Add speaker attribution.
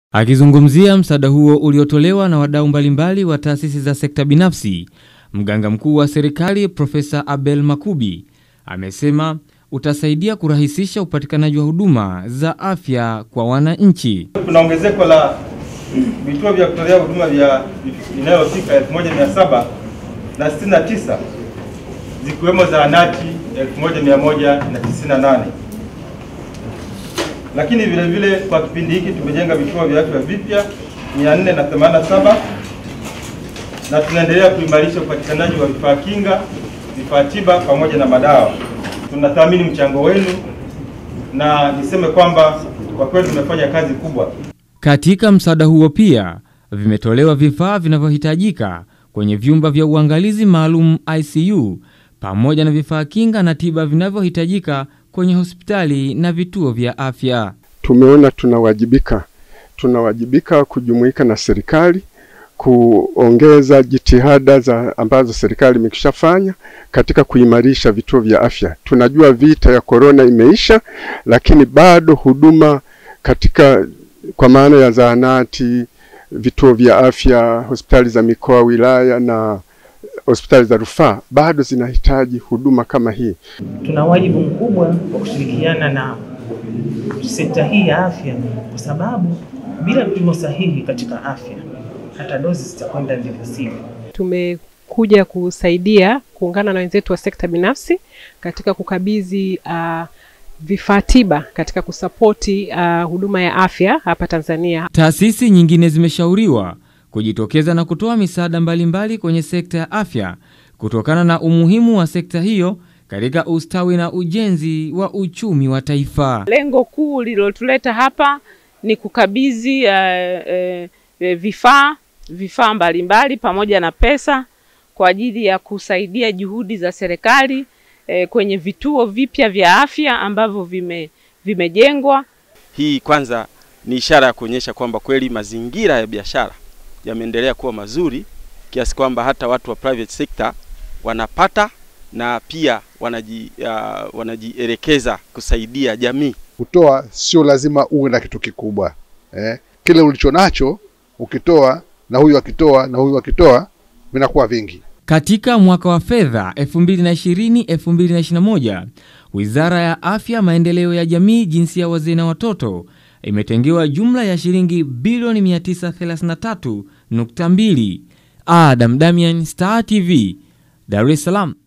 Speaker 1: Akizungumzia msaada huo uliotolewa na wadau mbalimbali wa taasisi za sekta binafsi, mganga mkuu wa serikali Profesa Abel Makubi amesema utasaidia kurahisisha upatikanaji wa huduma za afya kwa wananchi.
Speaker 2: Kuna ongezeko la vituo vya kutolea huduma vya inayofika 1769 zikiwemo zahanati 1198 lakini vile vile kwa kipindi hiki tumejenga vituo vya afya vipya 487 na tunaendelea kuimarisha upatikanaji wa vifaa kinga, vifaa tiba pamoja na madawa. Tunathamini mchango wenu na niseme kwamba kwa kweli tumefanya kazi kubwa.
Speaker 1: Katika msaada huo pia vimetolewa vifaa vinavyohitajika kwenye vyumba vya uangalizi maalum ICU pamoja na vifaa kinga na tiba vinavyohitajika kwenye hospitali na vituo vya afya.
Speaker 3: Tumeona tunawajibika, tunawajibika kujumuika na serikali kuongeza jitihada za ambazo serikali imekishafanya katika kuimarisha vituo vya afya. Tunajua vita ya korona imeisha, lakini bado huduma katika kwa maana ya zahanati, vituo vya afya, hospitali za mikoa, wilaya na hospitali za rufaa bado zinahitaji huduma kama hii.
Speaker 4: Tuna wajibu mkubwa wa kushirikiana na sekta hii ya afya, kwa sababu bila vipimo sahihi katika afya hata dozi zitakwenda ndivyo sivyo.
Speaker 5: Tumekuja kusaidia kuungana na wenzetu wa sekta binafsi katika kukabidhi uh, vifaa tiba katika kusapoti uh, huduma ya afya hapa Tanzania.
Speaker 1: Taasisi nyingine zimeshauriwa kujitokeza na kutoa misaada mbalimbali kwenye sekta ya afya kutokana na umuhimu wa sekta hiyo katika ustawi na ujenzi wa uchumi wa taifa.
Speaker 6: Lengo kuu lililotuleta hapa ni kukabidhi uh, uh, vifaa vifaa mbalimbali pamoja na pesa kwa ajili ya kusaidia juhudi za serikali eh, kwenye vituo vipya vya afya ambavyo vime vimejengwa.
Speaker 7: Hii kwanza ni ishara ya kuonyesha kwamba kweli mazingira ya biashara yameendelea kuwa mazuri kiasi kwamba hata watu wa private sector wanapata na pia wanaji, uh, wanajielekeza kusaidia jamii.
Speaker 8: Kutoa sio lazima uwe na kitu kikubwa eh. Kile ulicho nacho ukitoa na huyu akitoa na huyu akitoa vinakuwa vingi.
Speaker 1: Katika mwaka wa fedha 2020-2021, Wizara ya Afya, Maendeleo ya Jamii, Jinsia, Wazee na Watoto imetengewa jumla ya shilingi bilioni 933.2. Adam Damian, Star TV, Dar es Salaam.